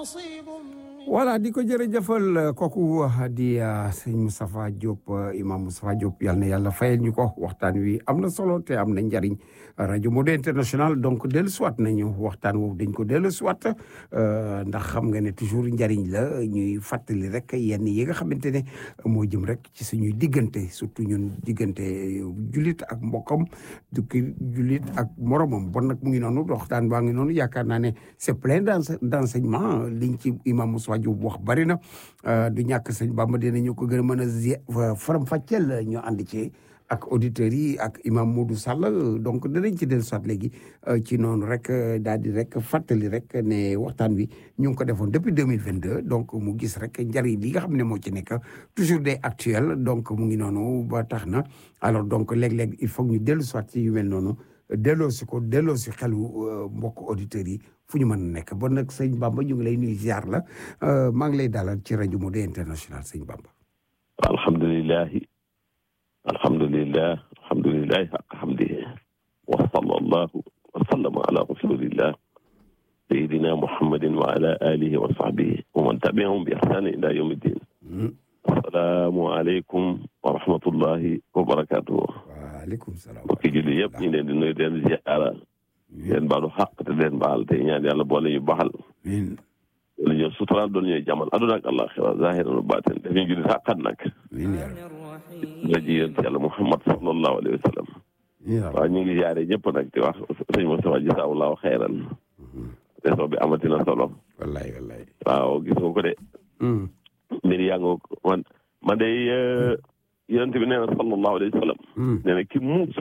نصيب voilà di ko jërëjëfal kooku di sëñ Moustapha Diop imam Moustapha Diop yal na yàlla fayal ñu ko waxtaan wi am na solo te am na njariñ rajo Modou International donc dellu siwaat nañu waxtaan woowu dañ ko dellu siwaat ndax xam nga ne toujours njariñ la ñuy fàttali rek yenn yi nga xamante ne moo jëm rek ci suñuy diggante surtout ñun diggante jullit ak mbokkam dukki jullit ak moromam bon nag mu ngi noonu waxtaan baa ngi noonu yaakaar naa ne c'est plein d'enseignement liñ ci imam Moustapha Diop wax bari na du ñàkk sëñ Bamba dinañu ko gën a mën a faram fàcceel ñu ànd ci ak auditeurs yi ak imam Modou Sall donc dinañ ci dellu soit léegi ci noonu rek daal di rek fàttali rek ne waxtaan wi ñu ngi ko defoon depuis deux mille vingt deux donc mu gis rek njariñ li nga xam ne moo ci nekk toujours des actuels donc mu ngi noonu ba tax na alors donc léeg-léeg il faut ñu dellu soit ci yu mel noonu delloo si ko delloo si xelu mbokk auditeurs yi fu ñu mën a nekk bon nag sëñ Bamba ñu ngi lay nuyu ziar la maa ngi lay dalal ci rajo Modou International sëñ Bamba. alhamdulilahi alhamdulilah alhamdulilahi xaq xamdihi wa sallallahu wa sallama ala rasulillah sayidina muhammadin wa ala alihi wa sahbihi wa man tabiahum bi ihsani ila yawmi ddin asalaamu aleykum wa rahmatullahi wa barakatuhu waaleykum salaam mbokki julli yëpp ñu ngi leen di nuyu leen ziara leen baalu xaq te leen baal te ñaan yàlla boole ñu baxal amiin wala ñoo suturaal doon ñooy jamal aduna ak àllaxira zahiran wa baatin daf ñu julli xaqat nag amiin yaa rabbi nga ji yonent yàlla Muhammad sallallahu alayhi wa sallam waaw ñu ngi jaare ñëpp nag di wax sëñ Moustapha jazaahullahu xayran réseau bi amati na solo wallaay wallaay waaw gis nga ko de mbir yaa nga man man de yonent bi nee na sallallahu alayhi wa sallam nee na ki muus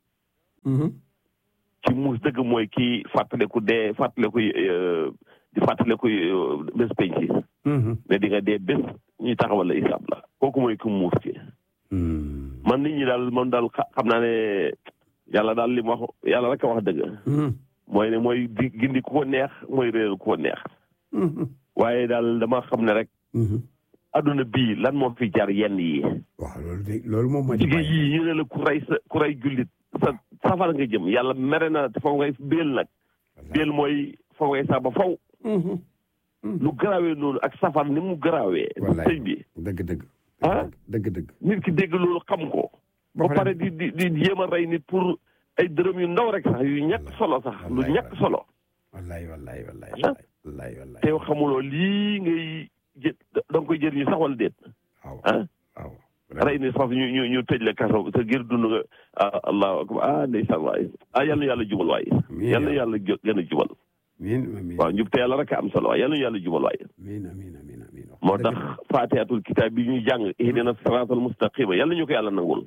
ki muus dëgg mooy ki fàttaliku dee fàttaliku di fàttaliku bés penc ne di nga dee bés ñuy taxawal la isaab la kooku mooy ki muus ki man nit ñi daal man daal xam naa ne yàlla daal li mu wax yàlla rek a wax dëgg mooy ne mooy di gindi ku ko neex mooy réer ku ko neex waaye daal dama xam ne rek adduna bii lan moo fi jar yenn yi waaw loolu de loolu moom ma jigéen yii ñu ne la ku rey sa ku rey jullit sa safara nga jëm yàlla mere na te faw ngay béel nag béel mooy faw ngay sa ba faw lu garaawee noonu ak safar ni mu garaawee sëñ bi dëgg dëgg ah dëgg dëgg nit ki dégg loolu xam ko ba pare di di di jéem a rey nit pour ay dërëm yu ndaw rek sax yu ñàkk solo sax lu ñàkk solo wallaay wallaay wallaay wallaay wallaay te xamuloo lii ngay jë da nga koy jëriñu sax wala déet waaw ah waaw rey ni foofu ñu ñu ñu tëj la kaso te ngir dund nga ah allahu akbar ah ndeysaan waay ah yal na yàlla jubal waay yal na yàlla gën a jubal amiin amiin waaw njub te yàlla rek a am solo waay yal na yàlla jubal waay amiin amiin amiin amiin moo tax faatihatul kitaab bi ñuy jàng ihdina siraatal mustaqima yal na ñu ko yàlla nangul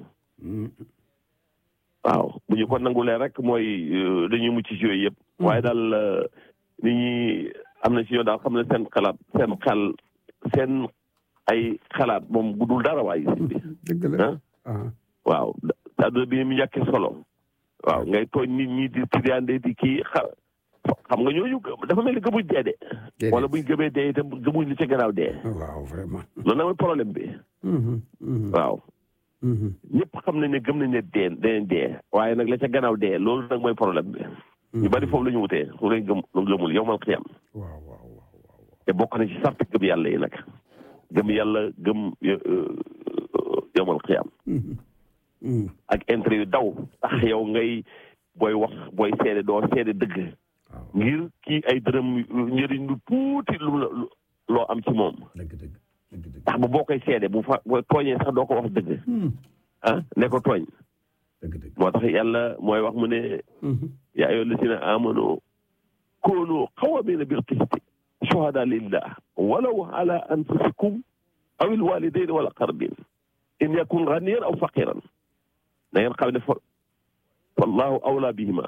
waaw bu ñu ko nangulee rek mooy dañuy mucc ci yooyu yëpp waaye daal nit ñi am na ci ñoo daal xam ne seen xalaat seen xel seen ay xalaat moom guddul dara waay si bi dëgg la waaw adduna bi mu ñàkkee solo waaw ngay tooñ nit ñi di tiriande di kii xa xam nga ñooñu dafa mel ni gëmuñ dee de wala buñ gëmee dee itam gëmuñ li ca gannaaw dee waaw vraiment loolu nag mooy problème bi waaw ñëpp xam nañ ne gëm nañ ne dee danañ dee waaye nag la ca gannaaw dee loolu nag mooy problème bi ñu bari foofu la ñu wutee su lañ gëm lu gëmul yow mal xiyam waaw waaw waaw te bokk na ci sart gëm yàlla yi nag gëm yàlla gëm yomal xiyam ak intérêt yu daw tax yow ngay booy wax booy seede doo seede dëgg ngir kii ay dërëm njëriñ lu tuuti lu loo am ci moom dëgg dëgg dëgg tax ba boo koy seede bu fa boo tooñee sax doo ko wax dëgg ah ne ko tooñ dëgg dëgg moo tax yàlla mooy wax mu ne yaa ayyuha allazina amanu koonu qawwamina bil qisti shuhada lillah walaw ala anfusikum aw il walidayn wal aqrabin in yakun ganiyan aw faqiran na ngeen xam ne fa wallahu awla bihima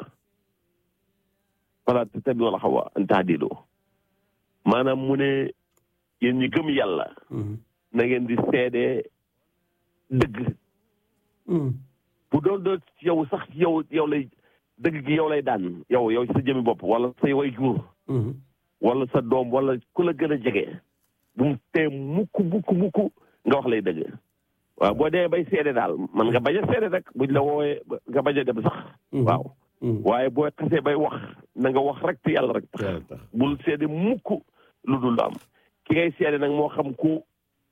fala tattabi'u al hawa an tahdilu maanaam mu ne yéen ñi gëm yàlla na ngeen di seede dëgg bu doon doon yow sax yow yow lay dëgg gi yow lay daan yow yow sa jëmi bopp wala say way jur wala sa doom wala ku la gën a jege bu mu tee mukk mukk mukk nga wax lay dëgg waaw boo dee bay seede daal man nga bañ a seede rek buñ la woowee nga bañ a dem sax waaw waaye boo xasee bay wax na nga wax rek te yàlla rek tax bul seede mukk lu dul am ki ngay seede nag moo xam ku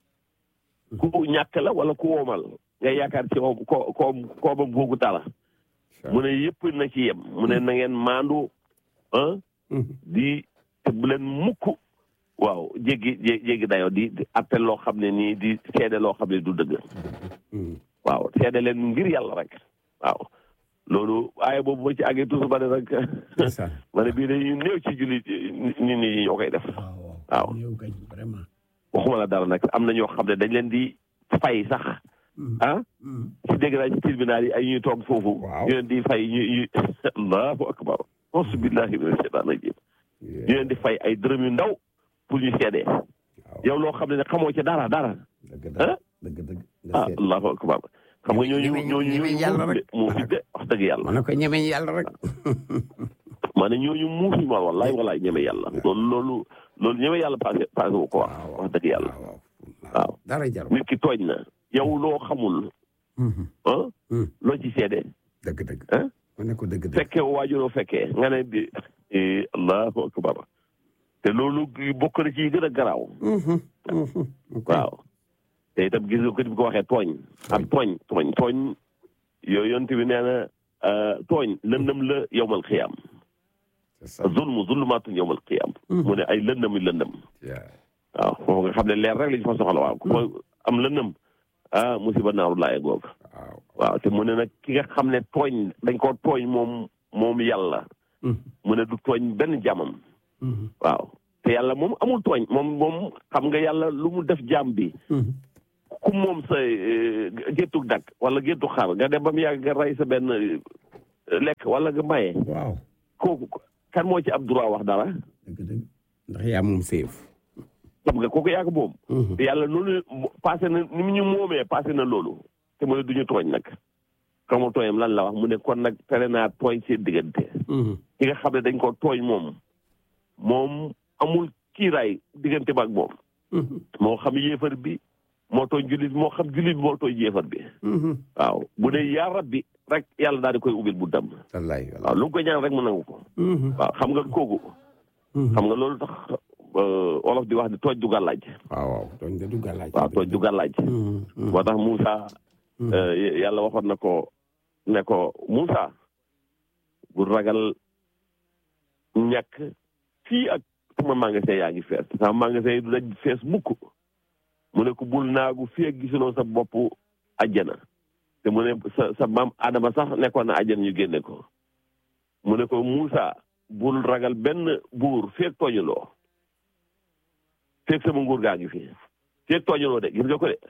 ku ñàkk la wala ku woomal ngay yaakaar ci ko ko koobam googu dara mu ne yëpp na ci yem mu ne na ngeen maandu ah di te bu leen mukk waaw jéggi jéggi dayoo di appel loo xam ne nii di seede loo xam ne du dëgg waaw seede leen ngir yàlla rek waaw loolu aaya boobu ba ci àggee toujours ba ne rek ma ne bii dañuy néew ci jullit nit ñi ñoo koy def waaw waxuma la dara nag am na ñoo xam ne dañ leen di fay sax ah ci dégg naa ci tribunal yi ay ñuy toog foofu ñu leen di fay ñu ñu allahu akbar auzu billahi mina shaytaan rajim ñu leen di fay ay dërëm yu ndaw pour ñu seedee yow loo xam ne ne xamoo ci dara dara ah ah allahu akbar xam nga ñooñu ñooñu ñooñu moo fi de wax dëgg yàlla ma ne ko ñemeñ yàlla rek ma ne ñooñu muufi ma wallaay wallaay ñeme yàlla loolu loolu loolu ñeme yàlla passé passé wu ko wax wax dëgg yàlla waaw dara jar nit ki tooñ na yow loo xamul ah loo ci seede dëgg dëgg ah ma ne ko dëgg dëgg fekkee waajuroo fekkee nga ne di allahu akbar te loolu bokk na ci yi gën a garaaw waaw te itam gis nga ko di ko waxee tooñ ak tooñ tooñ tooñ yooyu yonte bi nee na tooñ lëndëm la yowmal xiyaam zulmu zulmaatun yowmal xiyaam mu ne ay lëndëm yi lëndëm waaw foofu nga xam ne leer rek lañu fa soxla waaw ku fa am lëndëm ah musiba naaru laaye goog waaw te mu ne nag ki nga xam ne tooñ dañ koo tooñ moom moom yàlla mu ne du tooñ benn jàmmam waaw te yàlla moom amul tooñ moom moom xam nga yàlla lu mu def jàmm bi ku moom sa géttug dak wala géttu xar nga dem ba mu yàgg nga rey sa benn lekk wala nga maye waaw kooku kan moo ci ab droit wax dara dëgg dëgg ndax yaa moom séef xam nga kooku yàgg moom te yàlla noonu passé na ni mu ñu moomee passé na loolu te mu ne duñu tooñ nag xamu tooñam lan la wax mu ne kon nag tere naa tooñ seen diggante ki nga xam ne dañ ko tooñ moom moom amul kiiraay diggante ba ak moom moo xam yéefar bi moo tooñ jullit moo xam jullit bi moo tooñ yéefar bi waaw bu dee yaa rabbi rek yàlla daal di koy ubbil bu dam wallaay waaw lu mu ko ñaan rek mu nangu ko waaw xam nga kooku xam nga loolu tax wolof di wax ni tooj du gàllaaj waaw waaw tooñ de du gàllaaj waaw tooj du gàllaaj moo tax Moussa yàlla waxoon na ko ne ko Moussa bu ragal ñàkk fii ak sama magasin yaa ngi fees sama magasin yi du daj fees mukk mu ne ko bul naagu fii ak gisuloo sa bopp ajjana te mu ne sa sa maam Adama sax nekkoon na ajjana ñu génne ko mu ne ko Moussa bul ragal benn buur feeg tooñuloo feeg sama nguur gaa ngi fi feeg tooñuloo de gis nga ko de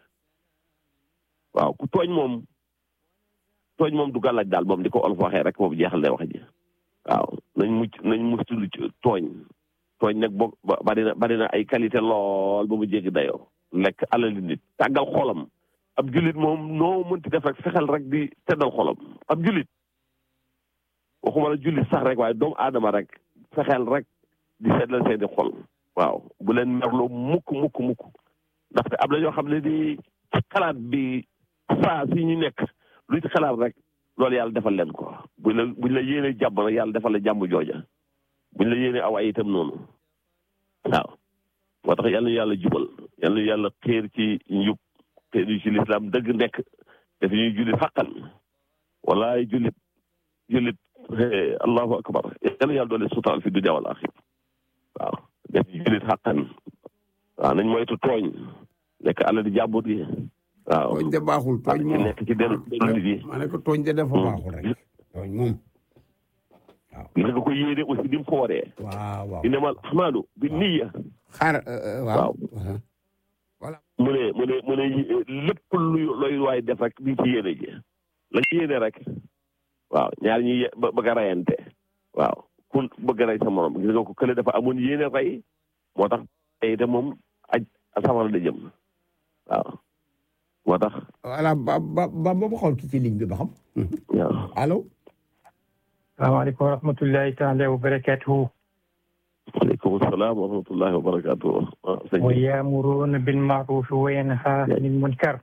waaw ku tooñ moom tooñ moom du gàllaaj daal moom di ko olof waxee rek moom jeexal lay wax ji waaw nañ mucc nañ mucc lu tooñ tooñ nag boo bari na bari na ay qualité lool ba mu jéggi dayoo lekk alali nit tàggal xolam ab julit moom noo mënti def rek fexeel rek di teddal xolam ab julit waxuma la julit sax rek waaye doomu aadama rek fexeel rek di seddal seeni xol waaw bu leen merloo mukk mukk mukk ndaxte am na ñoo xam ne di ci xalaat bi saa si ñu nekk lu ci xalaat rek loolu yàlla defal leen ko buñ la buñ la yéene jàmm nag yàlla defal la jàmm jooja buñ la yéene aw ay itam noonu waaw moo tax yàlla ñu yàlla jubal yàlla ñu yàlla xéer ci njub xéer ñu ci lislaam dëgg nekk daf ñuy jullit xaqan walaay jullit jullit allahu akbar yàlla yàlla doole sutal fi dunya wal axir waaw def ñu jullit xaqan waaw nañ moytu tooñ nekk àlla di jàmbur yi waaw tooñ de baaxul tooñ moom nekk ci dellu nit yi ma ne ko tooñ de dafa baaxul rek tooñ moom waaw gis nga ko yéene aussi ni mu ko waree waaw waaw innamal ahmaalu bi niyya xaar waaw voilà mu ne mu ne mu ne lépp luy looy waay def rek di ci yéene ji la ci yéene rek waaw ñaar ñi bëgg a rayante waaw ku bëgg a rey sa morom gis nga ko kële dafa amoon yéene rey moo tax tey te moom aj safara da jëm waaw moo tax voilà ba ba ba ba xool ki ci ligne bi ba xam waaw allo salaamaaleykum wa rahmatullahi taala wa barakatuhu aleykum salaam wa rahmatullahi wa barakatuhu wa yaamuruuna bil maarufi wa yanhaa anil munkar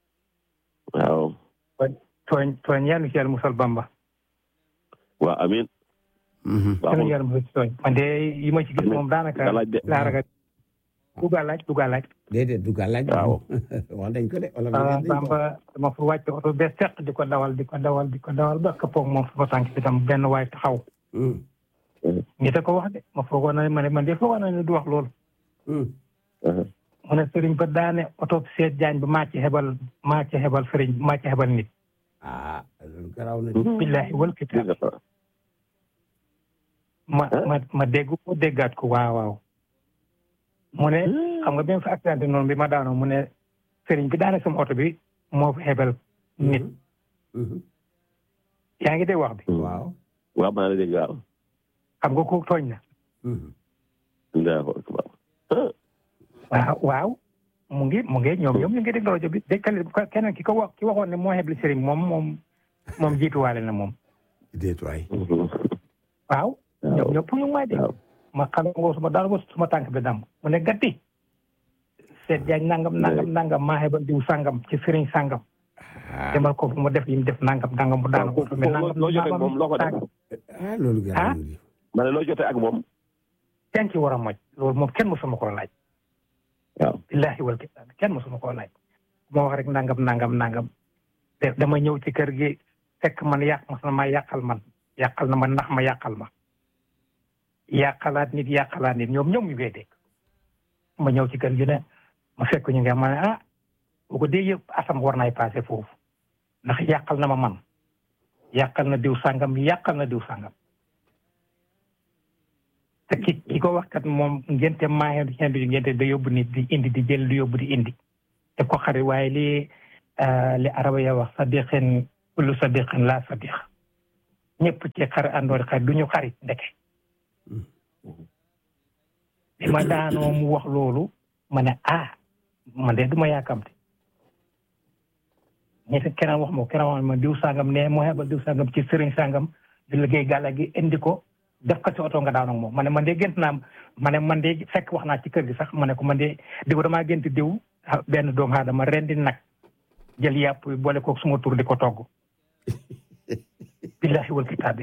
waaw tooñ tooñ yal na ci yàlla musal Bamba waaw amin yal na yàlla musal ci tooñ man de yi ma ci gis moom daanaka galaaj de laa ragal duga laaj duga laaj déedéet du gàllaaj Waaw. wax dañ ko de wala ah dañ ko Bamba dama fa wàcc oto bee seq di ko dawal di ko dawal di ko dawal ba këppoog moom sama tànk bi tam benn waay taxaw Hmm, ñi te ko wax de ma foogoon na ne ma ne man de foogoon na ne du wax loolu hmm. mu ne sëriñ ba daane oto seet jaañ ba maa ci hebal maa ci hebal sëriñ maa ci hebal nit ah loolu garaaw na di billahi wal kitaab ma ma ma dégg ko déggaat ko waaw waaw mu ne xam nga bi ma fa accidenté noonu bi ma daanoo mu ne sëriñ bi daane sama oto bi moo fa hebal nit Mhm. yaa ngi dégg wax bi waaw waaw maa ngi dégg waaw. xam nga ko tooñ na Mhm. Allahu akbar. waaw waaw mu ngi mu ngi ñoom ñoom ñu ngi déglu rajo bi dékkale keneen ki ko wax ki waxoon ne moo hebli sëriñ moom moom moom jiituwaale na moom déet waay waaw ñoom ñëpp ñu ngi may dégg waaw. ma xam nga suma daal ba suma tànk bi dam mu ne gatti seet jaañ nangam nangam nangam maa hebal diw sangam ci sëriñ sangam ah demal ko fu mu def yi mu def nangam nangam bu daanu waaw ko mais nangam loo jotee ak moom loo ko def. ah loolu garaaw na di ma ne loo jotee ak moom. kenn ci war a moj loolu moom kenn mosuma koo laaj waaw. billahi wal kitaab kenn mosuma koo laaj moo wax rek nangam nangam nangam te dama ñëw ci kër gi fekk man yàq ma sama yàqal man yàqal na ma ndax ma yàqal ma yàqalaat nit yàqalaat nit ñoom ñoom ñu ngay dégg ma ñëw ci kër gi ne ma fekk ñu ngi ma ne ah bu ko dee yëpp asam war naay passé foofu ndax yàqal na ma man yàqal na diw sàngam yàqal na diw sàngam te ki ki ko wax kat moom ngente maa ngi di ngente da yóbbu nit di indi di jël di yóbbu di indi te ko xarit waaye li li araba ya wax sadiqin kullu sadiqin la sadiq ñëpp ci xar àndoor xarit du ñu xarit ndeke bi ma daanoo mu wax loolu ma ne ah man de du ma yaakamte ñetti keneen wax ma keneen wax ma diw sangam ne moo xebal diw sangam ci sëriñ sangam di liggéey gàlla gi indi ko def ko ci oto nga daanoo moom ma ne man de gént naa ma ne man de fekk wax naa ci kër gi sax ma ne ko man de diw damaa gént diw benn doomu aadama rendi nag jël yàpp boole ko suma tur di ko togg billahi wal kitaabi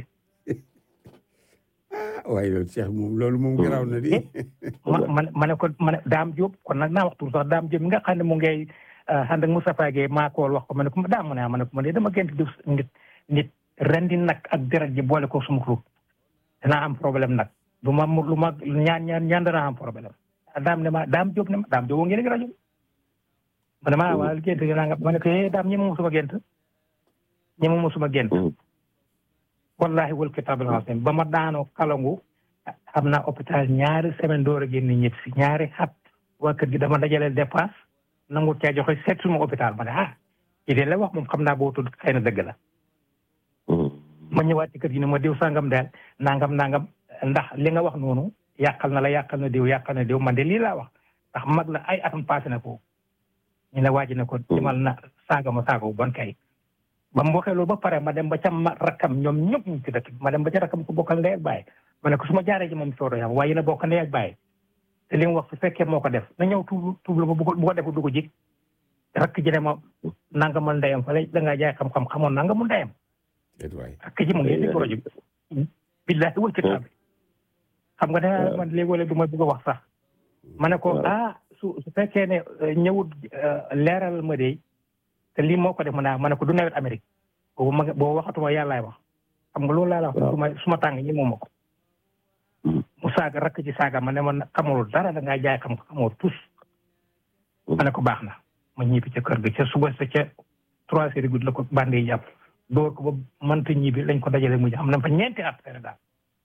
waaye loolu Cheikh moom loolu moom garaaw na di ma ma ma ne ko ma ne Daam Diop kon nag naa wax tur sax Daam Diop mi nga xam ne mu ngay ànd ak Moustapha Gueye maa ko wax ko ma ne ko daam mu ne ma ne ko ma ne dama gént diw nit nit rendi nag ak deret ji boole ko suma tur danaa am problème nag lu ma lu ma ñaan ñaan ñaan danaa am problème daam ne ma daam Diop ne ma daam Diop woo ngeen ngi rajo ma ne ma waa gént gi naa nga ma ne ko eh daam ñi ma musuma gént ñi ma musuma gént wallahi wal kitaabul azim ba ma daanoo kalangu am naa hôpital ñaari semaine door a génn ñëpp si ñaari xat waa kër gi dama dajaleel dépense nangu caa joxe seet suma hôpital ma ne ah ci de la wax moom xam naa boo tudd xëy na dëgg la ma ñëwaat ci kër gi ne ma diw sangam daal nangam nangam ndax li nga wax noonu yàqal na la yàqal na diw yàqal na diw man de lii laa wax ndax mag la ay atam passé na ko ñu ne waa ji ne ko dimal na saaga ma saaga bu bon kay ba mu waxee loolu ba pare ma dem ba ca ma rakkam ñoom ñëpp ñu ci dëkk ma dem ba ca rakkam ko bokkal ndey ak baay ma ne ko su ma jaaree ci moom soodo yam waaye yéen a bokk ndey ak baay te li mu wax su fekkee moo ko def na ñëw tuub tuub la ma bu ko bu ko defu du ko jig rakk ji ne ma nangamal ndeyam fa la da ngaa jaay xam-xam xamoon nangamul ndeyam rakk ji mu ngi di projet bi billahi wal kitaab xam nga da man léegi wala du ma bëgg a wax sax ma ne ko ah su su fekkee ne ñëwut leeral ma de te lii moo ko def ma naa ma ne ko du nawet Amérique boobu ma boobu waxatuma yàllaay wax xam nga loolu laa la wax suma suma tàng ñi moom ma ko mu saaga rakk ci saaga ma ne ma xamul dara da ngaa jaay xam xamoo tus ma ne ko baax na ma ñibbi ca kër ga ca suba sa ca trois heures guddi la ko bande yi jàpp door ko ba mënta ñibbi lañ ko dajale mujj xam na fa ñeenti at fere daal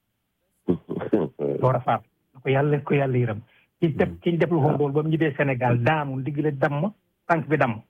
door a faat ko yàlla ko yàlla yërëm ci def ci def lu xool ba mu ñibbee Sénégal daanu ndigle damm tànk bi damm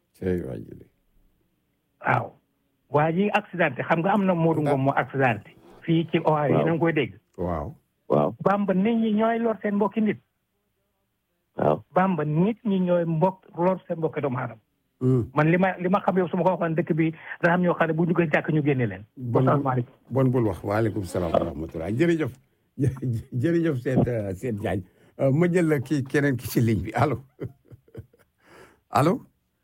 waaw waa ji accidenté xam nga am na Modou Ngom moo accidenté fii ci Ohio yi na nga koy dégg waaw waaw bamba nit ñi ñooy lor seen mbokki nit waaw bamba nit ñi ñooy mbokk lor seen mbokki doomu aadama man li ma li ma xam yow su ma ko waxoon dëkk bi dana am ñoo xam ne bu ñu koy jàkk ñu génne leen asalaamaaleykum bon bul wax waaleykum salaam wa rahmatulah jërëjëf jërëjëf seet seet Diagne ma jël la kii keneen ki ci ligne bi allo allo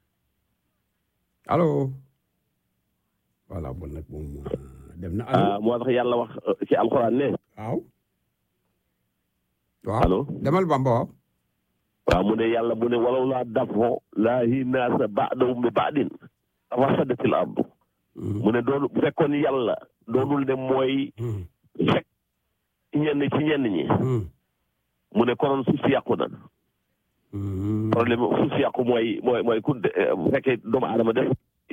allo voilà bon nag moom dem na allo moo tax yàlla wax ci alxuraan ne waaw waaw allo demal Bamba waaw waaw mu ne yàlla mu ne walaw laa dafo laahi naasa ba'dahum bi ba'din fasadatil ardu mu ne doonu bu fekkoon yàlla doonul ne mooy fekk ñenn ci ñenn ñi mu ne konoon suuf si yàqu na problème suuf si yàqu mooy mooy mooy ku bu fekkee doomu aadama def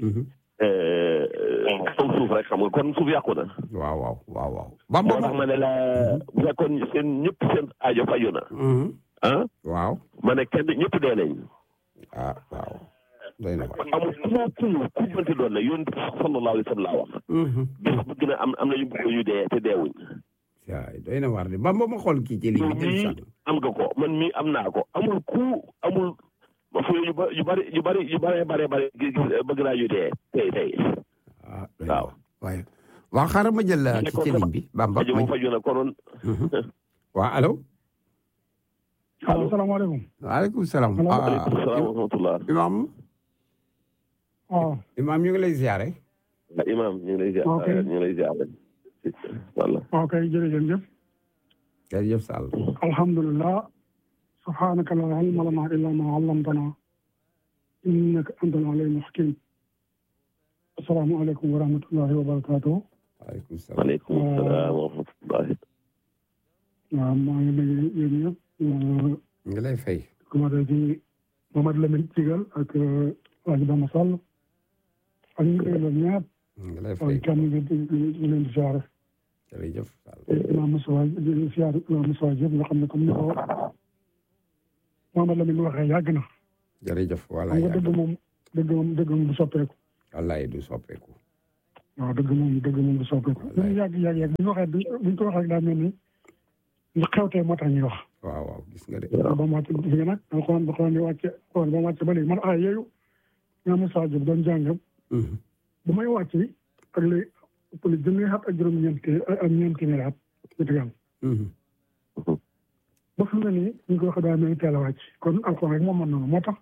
kaw suuf rek xam nga kon suuf yàqu na waaw waaw waaw waaw moo tax ma ne la bu fekkoon seen ñëpp seen aajo faju na ah waaw ma ne kenn ñëpp dee nañ ah waaw doy na waar amul ku ku ku mënti doon ne yoon sallallahu alayhi wa sallam laa wax bis bu gën a am am na ñu bëgg ñu dee te deewuñ waay doy na waar de Bamba ma xool kii ci li yow mii am nga ko man mii am naa ko amul ku amul fu yu ba yu bari yu bari yu bari bari bari bëgg naa ñu dee tey tey ah waaw waaye waaw xaaral ma jël ki ci ligne bi Bamba faju ma faju na konoon waaw allo allo salaamaaleykum waaleykum salaam waaleykum salaam wa rahmatullah imam waaw imam ñu ngi lay ziare imam ñu ngi lay ziar Ok. ñu ngi lay ziar walla waaw kay jërëjëf jërëjëf Sall alhamdulilah subhanaka la ilma lana illa ma allamtana innaka antal alimul hakim assalaamu aleykum wa rahmatullahi wa barakatuh waaleykum salaam waaleykum salaam wa rahmatullah waaw maa ngi nuyu yéen ñëpp ñu ngi lay fay commencé ci Mamadou Lamine Cigal ak Aji Bamba Sall ak ñu koy loolu ñaar ñu ngi lay ak fay kenn nga ñu leen di siyaare jërëjëf Sall Imam Moussa di siyaare Imam Moussa Diop nga xam ne comme ni ko Mamadou Lamine waxee yàgg na jërëjëf xam voilà nga dëgg moom dëgg moom dëgg moom du soppeeku wallaay du soppeeku waaw dëgg moom dëgg moom du soppeeku Wallaay. ñu yàgg yàgg yàgg bu ñu waxee bu ñu ko waxee daa mel ni lu xewtee moo tax ñuy wax waaw waaw gis nga de ba mu wàcc gis nga nag alxuraan ba xuraan di wàcce xool ba mu wàcc ba léegi man ah yooyu ñaa Moussa Diop doon jàngam Mhm. bu may wàcc ak léegi ëpp na junni at ak juróom-ñeent ak ñeent téeméeri at ñu tegal Mhm. ba fi mu ne nii ñu ko waxee daa mel ni teel a wàcc kon alxuraan rek moom mën noonu moo tax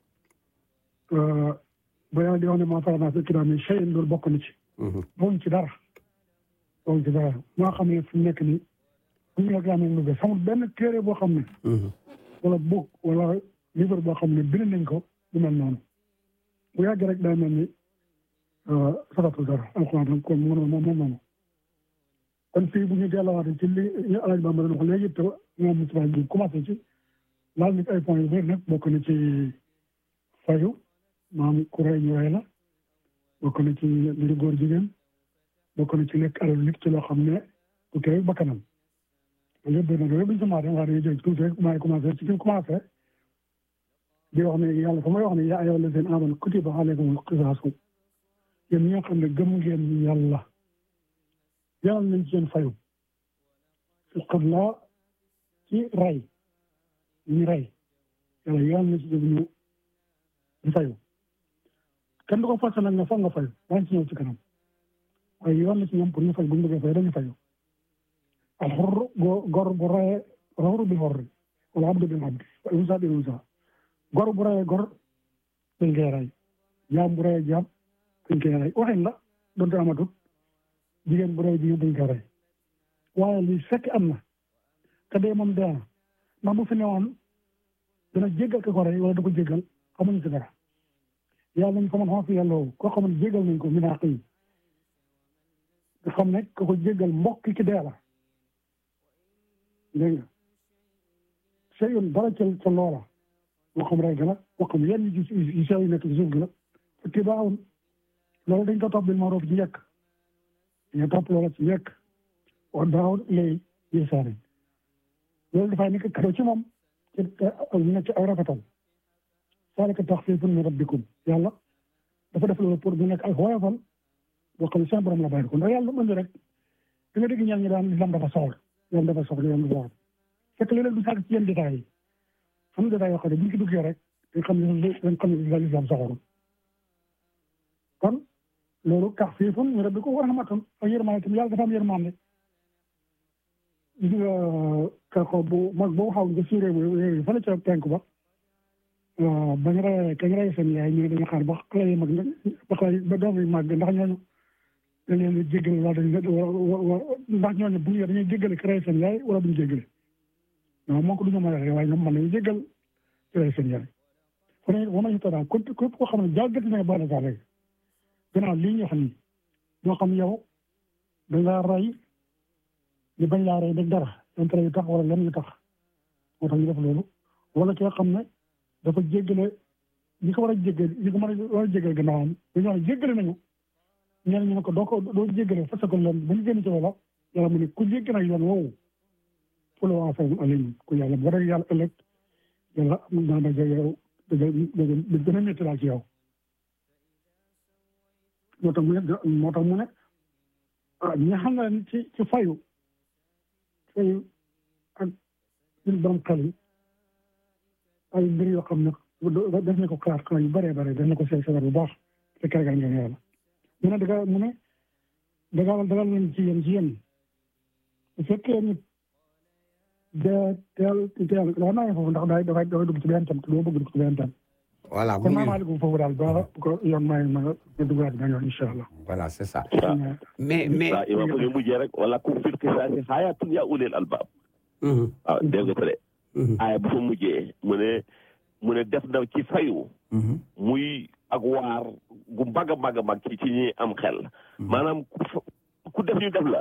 ba yàlla di wax ne maa faranaa fi kitaab mi shay'in loolu bokk na ci Mhm. boobu ci dara boobu ci dara moo xam ne fi mu nekk nii bu ñu la gànnaaw lu bees xamul benn téere boo xam ne Mhm. wala book wala livre boo xam ne bind nañ ko du mel noonu bu yàgg rek daa mel ni sabatul dara alxuraan rek kon moom moom moom noonu kon fii bu ñu delluwaatee ci li ñu alaaj Bamba doon wax léegi te ñoom Moustapha Diop commencé ci laal nit ay points yu bëri nag bokk na ci fayu maam ku rey ñu rey la bokk na ci mbiru góor jigéen bokk na ci lekk alal nit ci loo xam ne du teew bakkanam loolu yëpp na loolu yëpp bu ñu ko maatee wax dañuy jël tuuti rek maa ngi commencé ci fi mu commencé di wax ne yàlla fa may wax ne yaa ayyuhal lazina aamanu kutiba alaykumul qisaasu yéen ñi nga xam ne gëm ngeen yàlla yàlla nañ ci yéen fayu fi qatla ci rey ñu rey yàlla yàlla na ci jëm ñu ñu fayu kenn du ko forcé nag ne foog nga fayu daañu ci ñëw ci kanam waaye yoon na ci ñoom pour ñu fay bu ñu bëggee fay dañu fayu alxur gor bu reyee alxur bil xorri wala abdu bil abdi wala unsa bil unsa gor bu reyee gor dañ koy rey jaam bu reyee jaam dañ koy rey waxin la donte amatut jigéen bu reyee jigéen dañ koy rey waaye li fekk am na te dee moom dee na ndax bu fi newoon dina jéggal ka ko rey wala du ko jéggal xamuñ si dara yàlla nañ ko mën xam fi yàlla woo koo xam ne jéggal nañ ko min àq yi nga xam ne ka ko jéggal mbokk ci dee la dégg nga sey yoon dara ca ca loola moo xam rey ga la moo xam yenn yu yu sew yu nekk ci suuf gi la fekk baaxul loolu dañ ko topp bil ma'ruf ci njëkk dañoo topp loola ci njëkk wa daaw lay yéesaane loolu dafay nekk kado ci moom ci ñu nekk ci ay rafetal zaalika taxfiifun min rabbikum yàlla dafa def loolu pour mu nekk ay woyofal boo xam ne seen borom la bàyyi ko ndax yàlla mën rek da nga dégg ñaan ñi daan islam dafa soxla islam dafa soxla islam dafa soxla fekk léeg-léeg du sàkk ci yenn détails yi xam détails yoo xam ne bu ñu ci duggee rek dañ xam ne dañ xam ne islam soxla kon loolu taxfiifun min rabbikum wa rahmatun ak yërmande tamit yàlla dafa am yërmande gis nga kako bu mag boobu xaw nga suuree bu yooyu fële ca penk ba bañ rey kañ rey seen yaay ñu ne dañu xaar ba xale yi mag ba xale ba doom yi màgg ndax ñooñu dañ leen di jéggale wala dañ ndax ñooñu bu ñu dañuy jéggale ki rey seen yaay wala duñu jéggale non moo ko duñu mën a rey waaye ñoom mën nañu jéggal ci lay seen yàlla kon nag wama ñu daal képp képp koo xam ne jalgati na ba la rek gannaaw lii ñu wax nii ñoo xam yow da ngaa rey ñu bañ laa rey dëgg dara intérêt yu tax wala lenn yu tax moo tax ñu def loolu wala ki nga xam ne dafa jéggale ñi ko war a jéggale ñi ko mën a war a jéggale gannaawam dañu wax ne jéggale nañu ñeneen ñu ne ko doo ko doo jéggale parce que leen bu ñu génn ci wala yàlla mu ne ku jégg nag yoon woowu pour le waa fayum alim ku yàlla bu rek yàlla ëllëg yàlla am naa daje yow daje daje gën a métti daal ci yow moo tax mu ne moo tax mu ne ah ñi xam ne ci ci fayu fayu ak ñun borom xel yi ay mbir yoo xam ne def na ko xalaat xalaat yu bëree bëri def na ko seet seet bu baax te kàrgal ngeen yàlla mu ne daga mu ne daga dagal leen ci yéen ci yéen bu fekkee nit de teel teel wax naa foofu ndax daay dafay dafay dugg ci benn tam te doo bëgg dugg ci benn tam voilà kon maa maa dugg foofu daal ba ko yoon may ma nga duggaat benn yoon incha allah voilà c'est ça waaw mais mais waaw imam ko ñu mujjee rek wala kum fil qisaasi hayaatun yaa ulil albaab waaw dégg nga ko de aaya bu fa mujjee mu ne mu ne def na ci fayu muy ak waar gu mag a mag a mag ci ci ñi am xel maanaam ku ku def ñu def la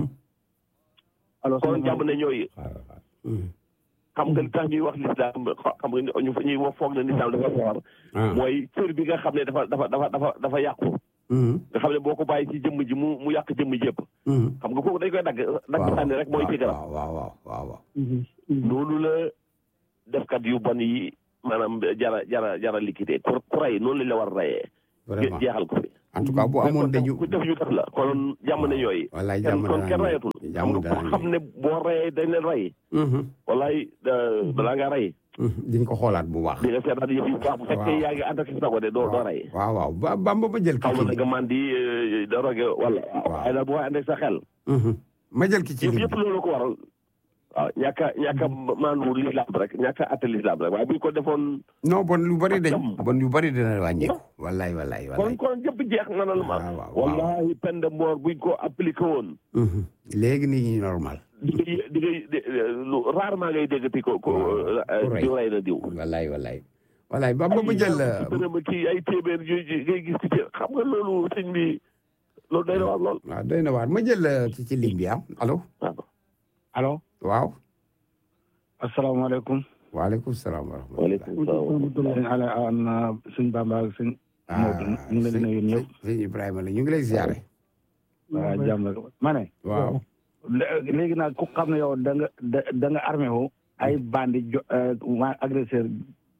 alors kon jàmm ne ñooy xam nga li tax ñuy wax lislaam xam nga ñu ñuy wax foog na lislaam dafa foor mooy cër bi nga xam ne dafa dafa dafa dafa dafa yàqu nga xam ne boo ko bàyyi ci jëmm ji mu mu yàq jëmm jëpp xam nga kooku dañ koy dagg dagg sànni rek mooy ci garab waaw waaw waaw waaw noonu la defkat yu bon yi maanaam jara jara jara liquidé ku ku rey noonu lañ la war a reyee vraiment jeexal ko fi en tout cas bu amoon dañu ku def ñu def la kon jàmm ne yooyu wallaay kenn jàmm kon kenn dana reyatul xam jàmm nga dana ku xam ne boo reyee dañ leen rey wallaay balaa nga rey diñ ko xoolaat bu baax di nga seetaat yëf yi bu baax bu fekkee yaa ngi ànd ak sa ko de doo doo rey waaw waaw ba bamba ma jël ki xaw ma ci na nga man di da roge wala waaye daal boo ànd ak sa xel ma jël ki ci yëpp ligne yëpp loolu ko waral waaw ñàkk a ñàkk a maandu lislaam rek ñàkk a atte lislaam rek waaye bu ñu ko defoon non bon lu bari dañ jàmm. bon yu bari dina wàññeeku wallaay wallaay kon wallaay kon yëpp jeex na la ma waaw waaw wallahi peine de mort buñ ko appliqué woon Mhm. léegi nii ñi normal di ngay di ngay di- lu rarement ngay déggati ko ko Waaw, ku rey. diw rey na diw wallaay wallaay wallaay bamba ma jël ay ma kii ay téeméer yu yu- ngay gis ci xam nga loolu sëñ bi loolu day na war lool waaw doy na waar ma jël ki ci ligne bi am allo waaw allo waaw asalaamaaleykum waaleykum salaam wa rahmatulah waaleykum salaam sëñ Ala an sëñ Bamba ak sëñ Maodo ñu ngi leen di nuyu ñëpp sëñ Ibrahima la ñu ngi lay ziare waaw jàmm rek ma ne waaw lé- léegi nag ku xam ne yow da nga da da nga armé wu ay bandi jo waa agresseur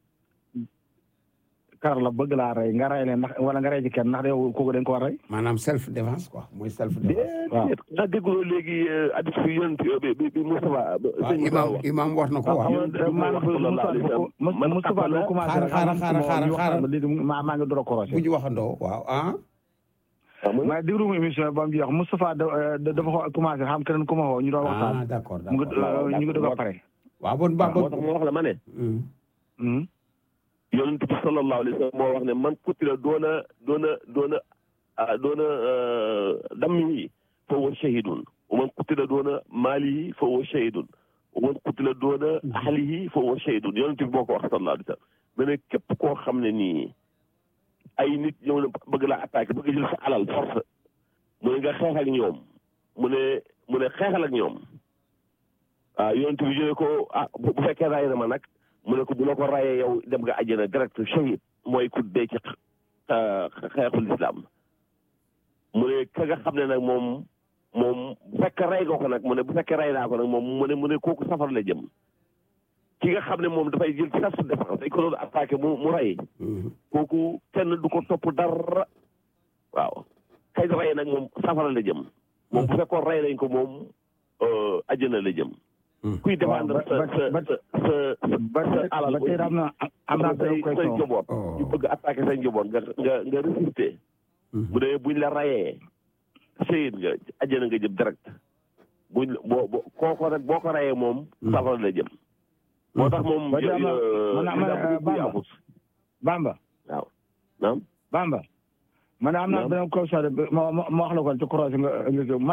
kar la bëgg laa rey nga rey leen ndax wala nga rey ci kenn ndax yow kooku dañ ko war a rey maanaam self défense quoi mooy self défense waaw déet nga dégguloo léegi addis fi yonent bi bi bi Moustapha waaw sëñ imam Moustapha imam wax na ko waaw yonent bi moo wax sallallahu alayhi wa sallam man Moustapha xamal doo la- commencé xaaral, xaaral, xaaral, xaaral, xaaral. léegi maa maa ngi door a bu korosé ñu waxandoo waaw ah waaw mu ne ma déglu mu émission ba mu jeex Moustapha da da- dafa xaw a commencé xam keneen ku ma woo ñu doon ah waxtaan d'accord mu ngi d'accord ñu ngi doog a pare waaw bon moo bamba tax ma wax la ma ne Mhm. Hmm. yonent bi sallallahu alayhi wa sallam moo wax ne man kutila doona doona doona ah, doona dammihi fa huwa shahidun wa man kutila doona maalihi fa huwa shahidun wa man kutila doona ahlihi fa huwa shahidun yonent bi moo ko wax sallallahu alayhi wa sallam mu ne képp koo xam ne nii ay nit ñëw na bëgg laa attaqué bëgg jël sa alal force mu ne nga xeex ak ñoom mu ne mu ne xeexal ak ñoom ah yonent bi jëlee ko ah bu bu fekkee ray na ma nag mu ne ko bu la ko rayee yow dem nga àjjana direct shahid mooy ku dee ci xa- xeexul islam mu ne ka nga xam ne nag moom moom bu fekkee rey nga ko nag mu ne bu fekkee rey naa ko nag moom mu ne mu ne kooku safar la jëm ki nga xam ne moom dafay jël self défense dañ ko doon attaqué mu mu rey Mhm. kooku kenn du ko topp dara waaw kay rey nag moom safara la jëm moom bu fekkoon rey nañ ko moom euh, àjjana la jëm Hmm. kuy défendre sa ba- sa ba- sa sa ba sa alal ba tey am na am naa say benn say question njaboot Oh. ñu bëgg attaqué say njaboot nga nga nga résister Mhm. bu dee buñ la rayee sëyit nga àjjana nga jëm direct buñ boo boo kooko nag boo ko rayee moom Mhm. safara la jëm moo tax moom Ba tey am na- euh, man- man- islam bu Bamba. yaafus. Bamba waaw naam Bamba man am naa Naam. benn question de ma ma ma wax la ko ci croisé nga nga ma ne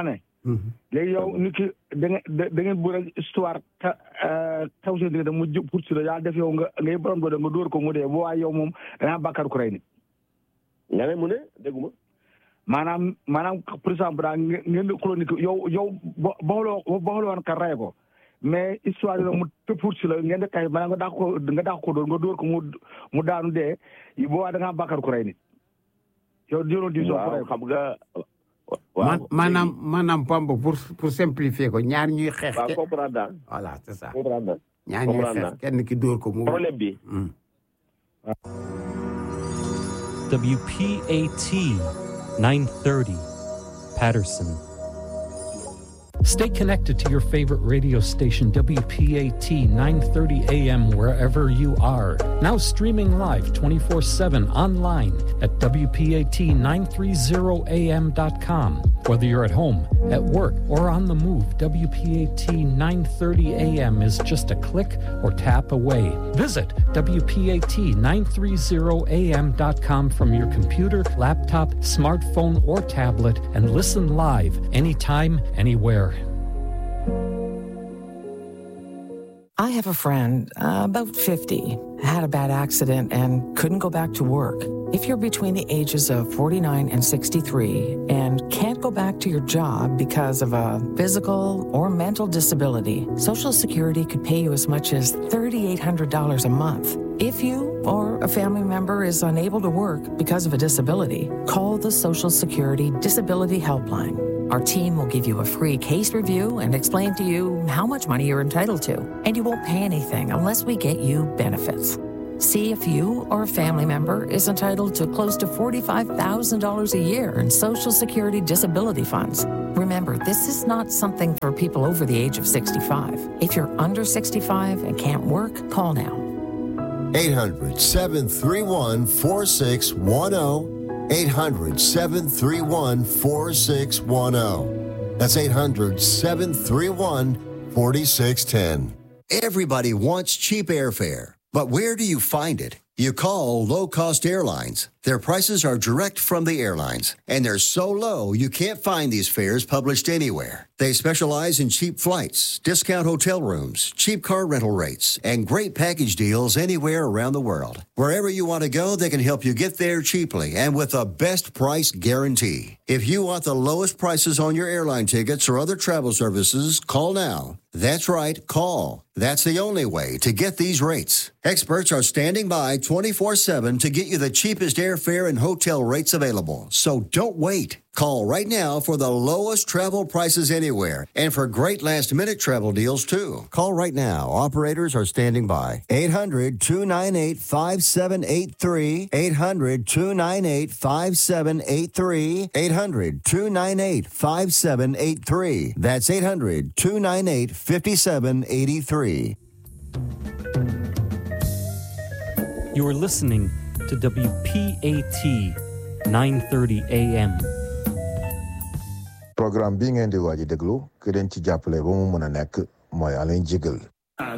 léegi yow nit ki da nga da ngeen bu rek histoire ta taw seen diggante mu jub pour si la yàlla def yow nga ngay borom doole nga dóor ko mu dee bu waaye yow moom dangaa bàkkaar ku rey nit nga ne mu ne dégguma maanaam maanaam par exemple daal ngeen di xuloo nit ki yow yow ba baxaloo baxaloo woon ka rey ko mais histoire yi mu tëb pour si la ngeen di kay maanaam nga dàq ko nga dàq ko dóor nga dóor ko mu mu daanu dee bu waa da ngaa bàkkaar ku rey nit yow jëloon di soo waaw xam nga maanaam maanaam Pambo pour pour simplifier ko ñaar ñuy xeex. waaw comprendre naa. voilà c'est ça. comprendre naa. ñaar ñuy xeex kenn ki dóor ko mu. problème bi. WPAT 930 Patterson. Stay connected to your favorite radio station, WPAT 930 AM, wherever you are. Now streaming live 24 7 online at WPAT930AM.com. Whether you're at home, at work, or on the move, WPAT 930 AM is just a click or tap away. Visit WPAT930AM.com from your computer, laptop, smartphone, or tablet and listen live anytime, anywhere. I have a friend, uh, about 50, had a bad accident and couldn't go back to work. If you're between the ages of 49 and 63 and can't go back to your job because of a physical or mental disability, Social Security could pay you as much as $3,800 a month. If you or a family member is unable to work because of a disability, call the Social Security Disability Helpline. Our team will give you a free case review and explain to you how much money you're entitled to, and you won't pay anything unless we get you benefits. See if you or a family member is entitled to close to $45,000 a year in Social Security disability funds. Remember, this is not something for people over the age of 65. If you're under 65 and can't work, call now. 800 731 4610. 800 731 4610. That's 800 731 4610. Everybody wants cheap airfare, but where do you find it? You call low cost airlines. Their prices are direct from the airlines, and they're so low you can't find these fares published anywhere. They specialize in cheap flights, discount hotel rooms, cheap car rental rates, and great package deals anywhere around the world. Wherever you want to go, they can help you get there cheaply and with a best price guarantee. If you want the lowest prices on your airline tickets or other travel services, call now. That's right, call. That's the only way to get these rates. Experts are standing by 24 7 to get you the cheapest airfare and hotel rates available. So don't wait. Call right now for the lowest travel prices anywhere and for great last minute travel deals too. Call right now. Operators are standing by. 800 298 5783. 800 298 5783. 800 298 5783. That's 800 298 5783. You are listening to WPAT 930 AM. programme bi ngeen di waaj a déglu ki leen ci jàppale ba mu mën a nekk mooy Alain Jigal